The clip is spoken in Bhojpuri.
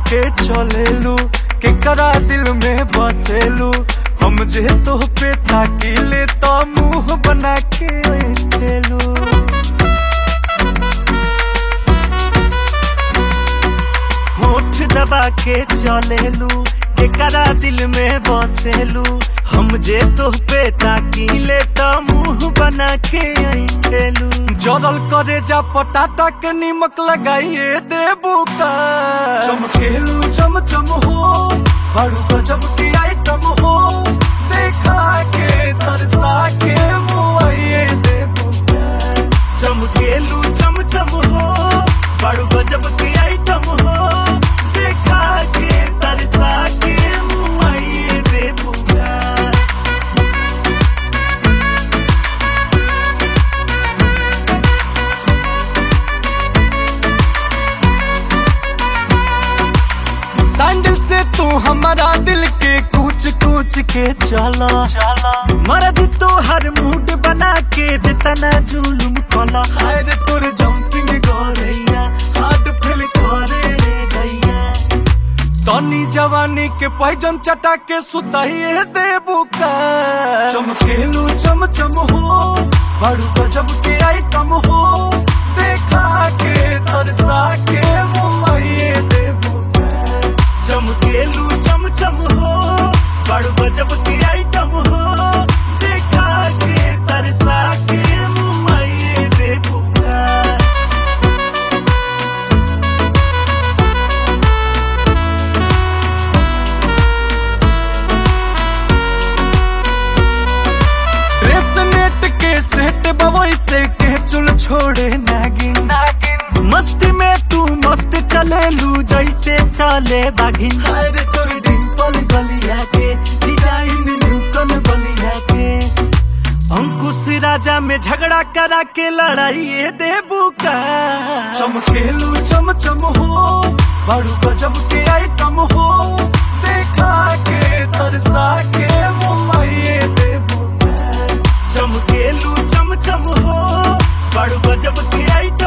के चलेलू केकरा दिल में बसेलू हम जे तो पे ताकिले तो मुंह बना के ठेलू होठ दबा के चलेलू केकरा दिल में बसेलू हम जे तो पे ताकिले तो मुंह बना के ठेलू जरल करे जा पटाटा के निमक लगाइए देबू का चमकेलू चम चम हो बड़ू गजब की आइटम हो देखा के तरसा के मुआइए देबू का चमकेलू चम चम हो बड़ू गजब की आइटम हो देखा के तरसा के मुआइए देबू का सैंडल से तू हमारा दिल के कूच कूच के चला चला मर्द तो हर मूड बना के जितना जुलुम कला हर तुर जंपिंग गोरैया हार्ट फेल करे रे गैया तनी जवानी के पैजन चटा के सुताइए देबू का चमकेलू चम चम हो बड़ू गजब के आइटम हो देखा के तरसा के मुआइए देबू का चमकेलू चम चम हो बड़ू गजब के आइटम हो देखा के तरसा के मुआइए देबू का रेसनेट के सेट बवई से के चुल छोड़े नागिन नागिन मस्ती में तू मस्त चलेलू जैसे चले बागिन हर तोर डिंपल गलिया के डिजाइन न्यूटन बलिया के अंकुश राजा में झगड़ा करा के लड़ाई देबू का चमकेलू चम चम हो बड़ू गजब के आइटम हो देखा के तरसा के मुआइए देबू का चमकेलू चम चम हो बड़ू गजब के आइटम